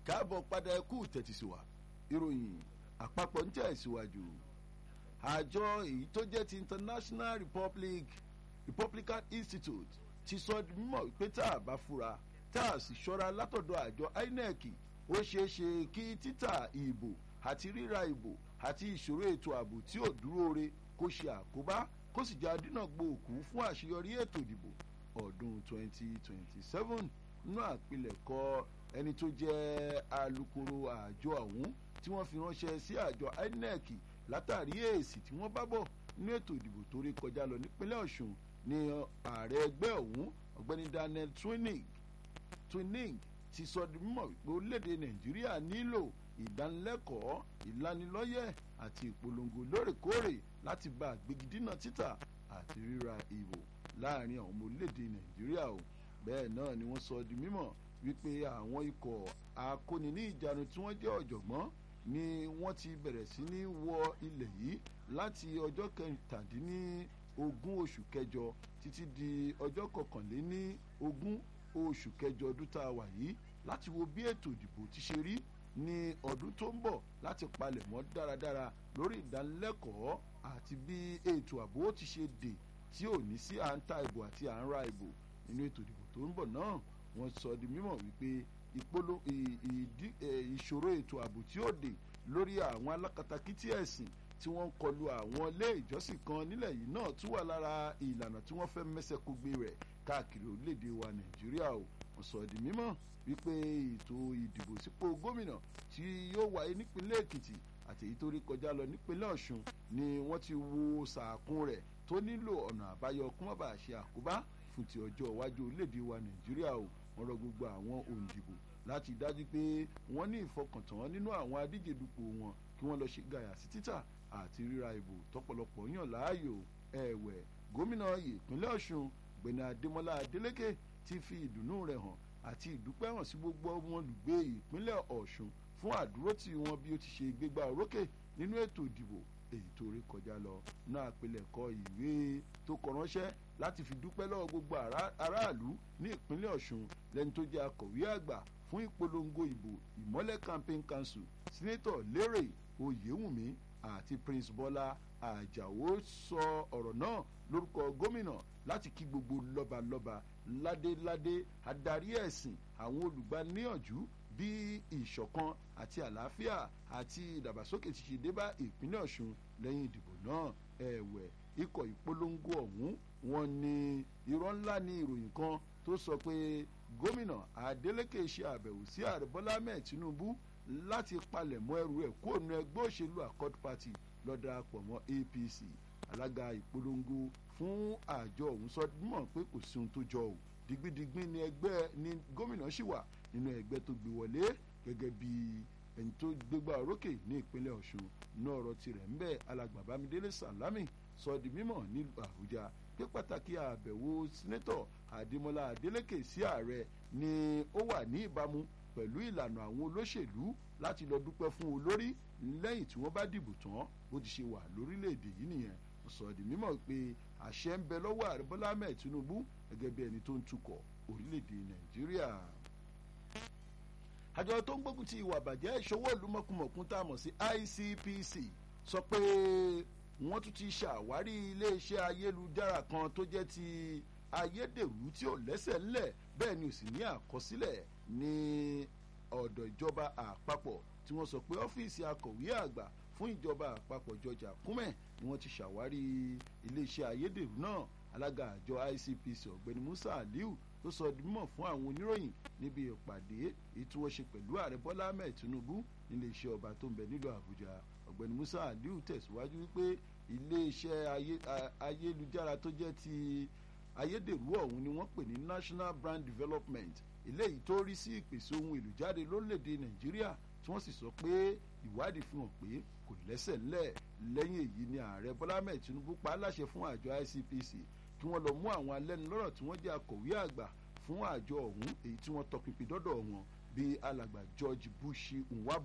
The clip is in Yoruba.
káàbọ̀ padà ẹkú tẹ̀tísíwá ìròyìn àpapọ̀ ń tẹ̀síwájú àjọ èyí tó jẹ́ ti international republic republican institute ti sọ di mímọ̀ pé tá a bá fura tá a sì ṣọ́ra látọ̀dọ̀ àjọ inec ó ṣeé ṣe kí títà ìbò àti ríra ìbò àti ìṣòro ètò ààbò tí ò dúró re kó ṣe àkóbá kó sì jẹ́ adínàgbò òkú fún àṣeyọrí ètò ìdìbò ọdún 2027 nínú àpilẹ̀kọ ẹni tó jẹ́ alukoro àjọ ọ̀hún tí wọ́n fi ránṣẹ́ sí àjọ inec látàrí èsì tí wọ́n bá bọ̀ nínú ètò ìdìbò tó rí kọjá lọ nípínlẹ̀ ọ̀ṣun ní ààrẹ ẹgbẹ́ ọ̀hún ọ̀gbẹ́ni daniel twining twining ti sọ di mímọ̀ wípé orílẹ̀-èdè nàìjíríà nílò ìdánilẹ́kọ̀ọ́ ìlanilọ́yẹ̀ àti ìpolongo lóòrèkóòrè láti bá àgbégidínà títà àti ríra ìbò láàrin àwọn ọmọ orílẹ̀-èdè nàìjíríà o bẹ́ẹ̀ náà ni wọ́n sọ di mímọ̀ wípé àwọn ikọ̀ akóni ní ìjánu tí wọ́n jẹ́ ọ̀jọ̀gbọ́n ni wọ́n ti bẹ̀rẹ̀ sí ní wọ ilẹ̀ yìí láti ọjọ́ kẹtàdínní ogún oṣù kẹjọ títí di ọjọ́ kọkànléní ogún oṣù kẹjọ ọdún tá a wà yìí láti wo bí ètò ìdìbò ti ṣe rí ní ọdún tó ń bọ̀ láti palẹ̀ mọ́ dáradára lórí ìdánilẹ́kọ̀ọ́ àti bí ètò ààbò ti ṣe dè tí ò ní sí à ń ta ìbò àti à ń ra ìbò nínú ètò ìdìbò tó ń bọ̀ náà wọ́n sọ di mímọ̀ wípé ìpolo ìṣòro ètò ààbò tí ó dè lórí àwọn alákatakítí ẹ̀sìn tí wọ́n ń kọlu àwọn ilé ìjọsìn kan nílẹ̀ yìí náà tún wà lára ìlànà tí wọ́n fẹ́ mẹ́sẹ̀ kó gbé rẹ̀ káàkiri orílẹ̀-èdè wa nàìjíríà o wọ́n sọ di mímọ̀ wípé ètò ìdìbò sípò gómìnà tí yóò wáyé nípínlẹ̀ èkìtì àti èyí tó rí kọjá lọ nípínlẹ̀ ọ̀ṣun ni wọ́n ti wo sàkún rẹ̀ tó nílò ọ̀nà àbáyọ kó má bàa ṣe àkóbá fún ti ọjọ́ iwájú orílẹ̀-èdè wa nàìjíríà o wọ́n rọ gbogbo àwọn òǹdìbò láti dájú pé wọ́n ní ìfọkàntán nínú àwọn adíje dupò wọn kí wọ́n lọ ṣe gàyà sí títà àti ríra ìbò tọ́pọ̀lọpọ̀ yàn láàyò ẹ̀wẹ̀ gómìnà ìpínlẹ̀ ọ̀ṣun gbẹ̀nà adémọlá adélékè ti fi ìdùnnú rẹ̀ hàn àti ìdúpẹ́ hàn sí gbogbo ọmọ olùgbé ìpínlẹ̀ ọ̀ṣun fún àdúrótì wọn bí ó ti ṣe gbégbá orókè nínú ètò ìdìbò èyí tó rí kọjá lọ náà àpilẹ̀kọ ìwé tó kọ ránṣẹ́ láti fi dúpẹ́ lọ́wọ́ gbogbo aráàlú ní ìpínlẹ̀ ọ̀ṣun lẹ́ni tó jẹ́ akọ̀wé àgbà fún ìpolongo ìbò ìmọ́lẹ̀ campaign council senator lérè oyèwùmí àti prince bọ́lá àjàó sọ ọ̀rọ̀ náà lórúkọ gómìnà láti kí gbogbo lọ́balọ́ba ládéládé adarí ẹ̀sìn àwọn olùgbaniníyànjú bí ìṣọ̀kan àti àlàáfíà àti ìdàgbàsókè ti ṣe dé bá ìpínlẹ̀ ọ̀ṣun lẹ́yìn ìdìbò náà ẹ̀wẹ̀ ikọ̀ ìpolongo ọ̀hún wọn ni irọ́ ńlá ní ìròyìn kan tó sọ pé gómìnà adeleke ṣe àbẹ̀wò sí ààrẹ bọ́lá ahmed tinubu láti palẹ̀mọ́ ẹrù ẹ̀ kó nu ẹgbẹ́ òṣèlú accord party lọ́dà pọ̀ mọ́ apc alága ìpolongo fún àjọ ọ̀hún sọ mọ̀ pé kò sí ohun tó jọ ò digbidigbin ni ẹgbẹ́ ni gómìnà ṣì wà nínú ẹgbẹ́ tó gbé wọlé gẹ́gẹ́ bí ẹni tó gbégbá orókè ní ìpínlẹ̀ ọ̀ṣun ní ọ̀rọ̀ tirẹ̀ ń bẹ́ alàgbà bámidélé sàlámì sọ di mímọ̀ nílùú àbújá pé pàtàkì àbẹ̀wò sínétọ̀ àdèmọ́lá adélékè sí ààrẹ ni ó wà ní ìbámu pẹ̀lú ìlànà àwọn olóṣèlú láti lọ dúpẹ́ fún olórí lẹ́yìn tí wọ́n bá dìbò tán bó ti ṣe wà lórílẹ̀‐èdè yìí nìyẹn sọ di mímọ̀ pé àṣẹ ń bẹ lọ́wọ́ ààrẹ bọ́lá ahmed tinubu gẹ́gẹ́ bí ẹni tó ń tukọ̀ orílẹ̀‐èdè nàìjíríà àjọ tó ń gbógun ti ìwà àbàjẹ́ ìṣòwò ìlúmọ̀kùmọ̀kún tá a mọ̀ sí icpc sọ pé wọ́n tún ti ṣàwárí iléeṣẹ́ ayélujára kan tó jẹ́ ti ayédèrú tí ò lẹ́sẹ̀ ńlẹ̀ bẹ́ẹ̀ ni ò sì ní àkọsílẹ̀ ní ọ̀dọ̀ ìjọba àpapọ̀ tí wọ́n sọ pé ọ́fíìsì akọ̀wé àgbà fún ìjọba àpapọ̀ george akume ni wọ́n ti ṣàwárí iléeṣẹ́ ayédèrú náà alága àjọ icpc ọ̀gbẹ́ni musa aliu tó sọ di mímọ̀ fún àwọn oníròyìn níbi ìpàdé èyí tí wọ́n ṣe pẹ̀lú ààrẹ bọ́lá ahmed tinubu nílé iṣẹ́ ọba tó ń bẹ nílùú àbújá ọ̀gbẹ́ni musa aliu tẹ̀síwájú wípé iléeṣẹ́ ayélujára tó jẹ́ ti ayédèrú ọ̀hún ni wọ́n pè ní national brand development eléyìí tó rí sí ìpèsè ohun èlò jáde lórílẹ̀‐èdè nàìjíríà tí wọ́n sì sọ pé ìwádìí fi hàn pé kò lẹ́sẹ̀ ńlẹ̀ lẹ́yìn èyí ni ààrẹ bọ́lá ahmed tinubu pa á láṣẹ fún àjọ icpc kí wọ́n lọ mú àwọn alẹ́nulọ́rọ̀ tí wọ́n jẹ́ akọ̀wé àgbà fún àjọ ọ̀hún èyí tí wọ́n tọpinpin dọ́dọ̀ wọn bíi alàgbà george bush nwab